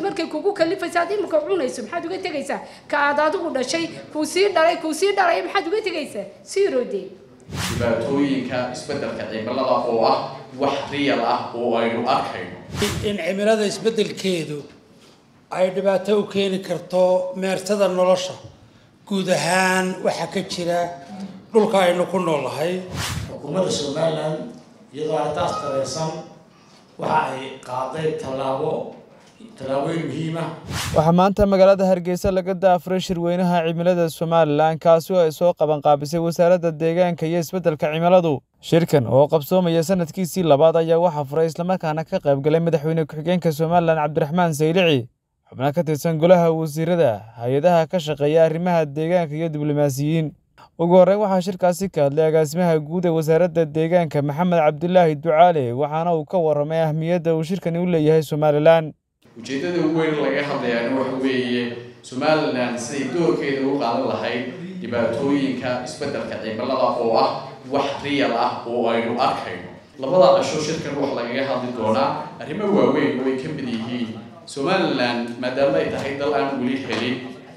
markay kugu kalifaysa ad imika cunayso maxaad uga tegaysaa ka aad adigu dhashay kuu sii dhalay kuu sii dhalay maxaad uga tegaysaa siirode dhibaatooyinka isbeddelka cimilada oo ah wax riyal ah oo aynu arkayno in cimilada isbeddelkeedu ay dhibaato u keeni karto meertada nolosha guud ahaan waxaa ka jira dhulka aynu ku noolahay xukuumadda somalilan iyadoo arrintaas tareysan waxa ay qaaday tallaabo tallaabooyin muhiima waxaa maanta magaalada hargeysa laga daafuray shirweynaha cimilada somalilan kaasi oo ay soo qabanqaabisay wasaaradda deegaanka iyo isbeddelka cimiladu shirkan oo qabsoomaya sanadkiisii labaad ayaa waxaa furay islamarkaana ka qaybgalay madaxweyne ku-xigeenka somalilan cabdiraxmaan saylici xubno ka tirsan golaha wasiirada hay-adaha ka shaqeeya arrimaha deegaanka iyo diblomaasiyiin ugu horreyn waxaa shirkaasi ka hadlay agaasimaha guud ee wasaaradda deegaanka maxamed cabdilaahi ducaale waxaana uu ka warramay ahmiyadda uu shirkani u leeyahay somalilan ujeeddada ugu weyn laga hadlayaana waxa weeye somalilan siday doorkeeda u qaadan lahayd dhibaatooyinka isbeddelka cimilada oo ah wax riyal ah oo aynu arkayno labada casho shirkan wax lagaga hadli doonaa arrimo waaweyn oo ay ka mid yihiin somalilan maadaama ay tahay dal aan weli helin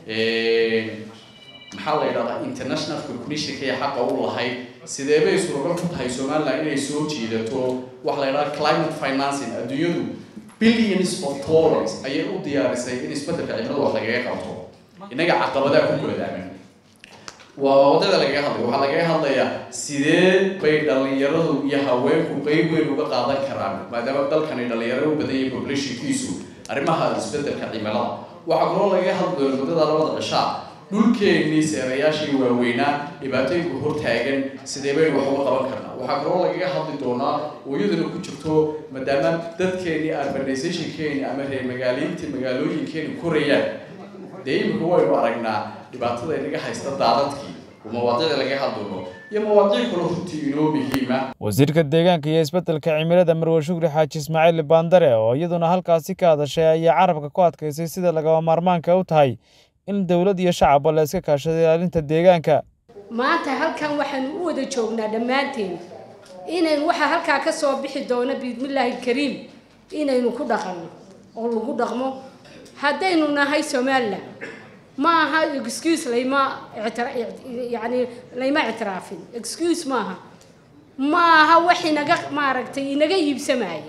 maxaa la yidhahdaa international recognitionka iyo xaqa u lahayd sidee bay suuragal ku tahay somalilan inay soo jiidato waxa la yidhahdaa climate financing adduunyadu billions of dollars ayay u diyaarisay in isbeddelka cimilada wax lagaga qabto innaga caqabadaha ku goodaaman waa wadada lagaga hadlay waxaa lagaga hadlayaa sidee bay dhallinyaradu iyo haweenku qeyb weyn uga qaadan karaan maadaama dalkani dhallinyaro u badan yahay populationkiisu arrimaha isbeddelka cimilada waxaa kaloo lagaga hadli doona muddada labada cishaa dhulkeennii seerayaashii waaweynaa dhibaatooyinka hortaagan sidee baynu wax uga qaban karnaa waxaa kaloo lagaga hadli doonaa oo iyaduna ku jirto maadaama dadkeennii urbanizationkeeni ama reer magaaliinta magaalooyinkeeni korayaan dee imika waynu aragnaa dhibaatada inaga haysta daadadkii oo mawaadiicda laga hadloono iyo mawaadiic kaloo runtii inoo muhiima wasiirka deegaanka iyo isbeddelka cimilada marwe shukri xaaji ismaaciil baandare oo iyaduna halkaasi ka hadashay ayaa carabka ku adkaysay sida lagaba maarmaanka u tahay in dowlad iyo shacabba la iska kaashado ilaalinta deegaanka maanta halkan waxaanu u wada joognaa dhammaanteen inaynu waxaa halkaa ka soo bixi doono biidmillaahi alkariim inaynu ku dhaqanno oo lagu dhaqmo haddaynu nahay somalilan ma aha excuse layma yani layma ictiraafin excuse maaha ma aha wax inaga maaragtay inaga iibsamaya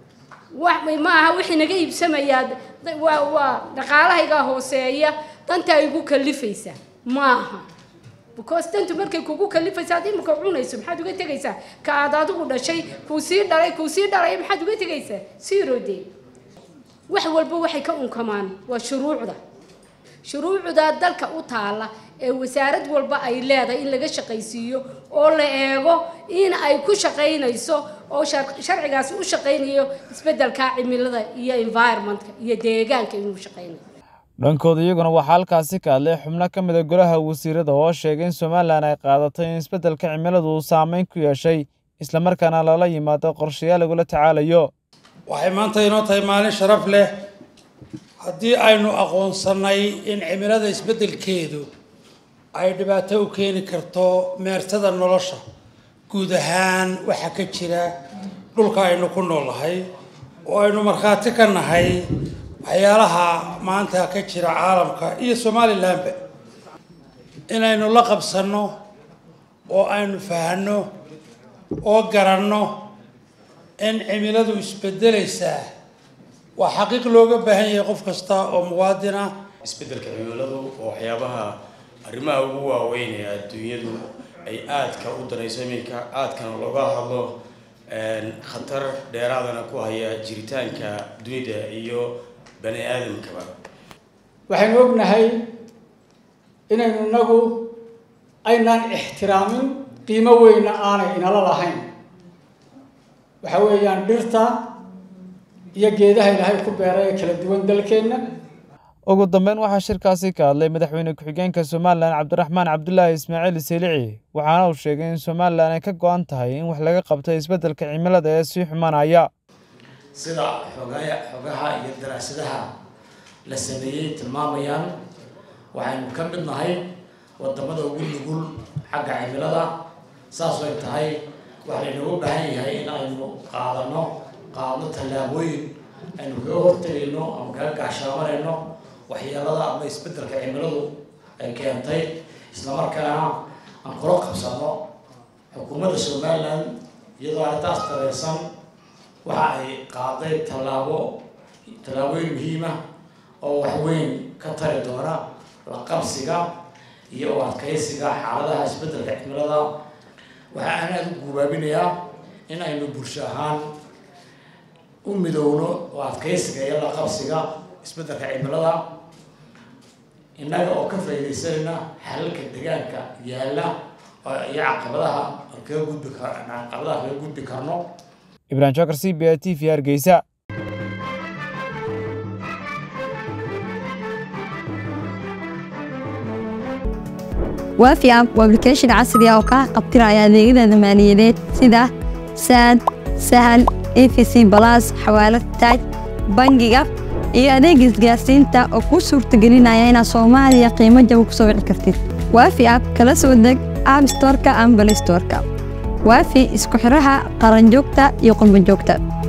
ma aha wax inaga iibsamayaa waa waa dhaqaalahaygaa hooseeya dantaa igu kalifaysa ma aha because dantu markay kugu kalifaysa ad imika cunayso maxaad uga tegaysaa ka aad adigu dhashay kuu sii dhalay kuu sii dhalay maxaad uga tegaysaa siirode wax walba waxay ka unkamaan waa shuruucda shuruucda dalka u taala ee wasaarad walba ay leedahay in laga shaqaysiiyo oo la eego in ay ku shaqaynayso oo sharcigaasi u shaqaynayo isbeddelka cimilada iyo environmentka iyo deegaanka inuu shaqaynayo dhankooda iyaguna waxaa halkaasi ka hadlay xubno ka mid a golaha wasiirada oo sheegay in somalilan ay qaadatay in isbeddelka cimiladu uu saameyn ku yeeshay islamarkaana lala yimaado qorshayaal lagula tacaalayo waxay maanta inoo tahay maalin sharaf leh haddii aynu aqoonsannay in cimilada isbeddelkeedu ay dhibaato u keeni karto meertada nolosha guud ahaan waxaa ka jira dhulka aynu ku noolahay oo aynu markhaati ka nahay waxyaalaha maanta ka jira caalamka iyo somalilanba inaynu la qabsanno oo aynu fahanno oo garanno in cimiladu isbedelaysaa waa xaqiiq looga baahan yahay qof kasta oo muwaadin ah isbeddelka cimiladu oo waxyaabaha arrimaha ugu waaweyn ee adduunyadu ay aadka u danayso iminka aadkana looga hadlo khatar dheeraadana ku haya jiritaanka dunida iyo bani aadamkaba waxaynu ognahay inaynu inagu aynaan ixtiraamin qiimo weyna aanay inala lahayn waxa weeyaan dhirta iyo geedaha ilaahay ku beeray ee kala duwan dalkeenna ugu dambeyn waxaa shirkaasi ka hadlay madaxweyne ku-xigeenka somalilan cabdiraxmaan cabdulaahi ismaaciil selici waxaana uu sheegay in somalilan ay ka go-an tahay in wax laga qabto isbeddelka cimilada ee sii xumanaya sida xogaya xogaha iyo daraasadaha la sameeyey tilmaamayaan waxaynu ka mid nahay wadamada ugu nugul xagga cimilada saas ay tahay waxaa laynooga baahan yahay in aynu qaadano qaadno tallaabooyin aynu kaga hortagayno ama kaga gaashaamanayno waxyeelada ama isbeddelka cimiladu ay keentay islamarkaana aan kula qabsano xukuumadda somaliland iyadoo arrintaas dareersan waxa ay qaaday tallaabo tallaabooyin muhiima oo waxweyn ka tari doona la qabsiga iyo u adkaysiga xaaladaha isbeddelka cimilada waxa aan aada u guubaabinayaa in aynu bulsho ahaan u midowno oo adkaysiga iyo la qabsiga isbeddelka cimilada innaga oo ka faa'iidaysanayna xalalka deegaanka yaalla iyo caqabadaha aan kaga gudbi kar caqabadaha kaga gudbi karno ibrahim jokar c b a t v hargeysa waafi app waa application casri ah oo kaa qabtiraya adeegyada maaliyadeed sida saad sahal efc balas xawaalad taaj bangiga iyo adeega isgaarsiinta oo kuu suurtagelinaya inaad soomaaliya qiimo jaba ku soo wici kartid waafi app kala soo deg app storeka ama balay storeka waafi isku xidhaha qaranjoogta iyo qurbanjoogta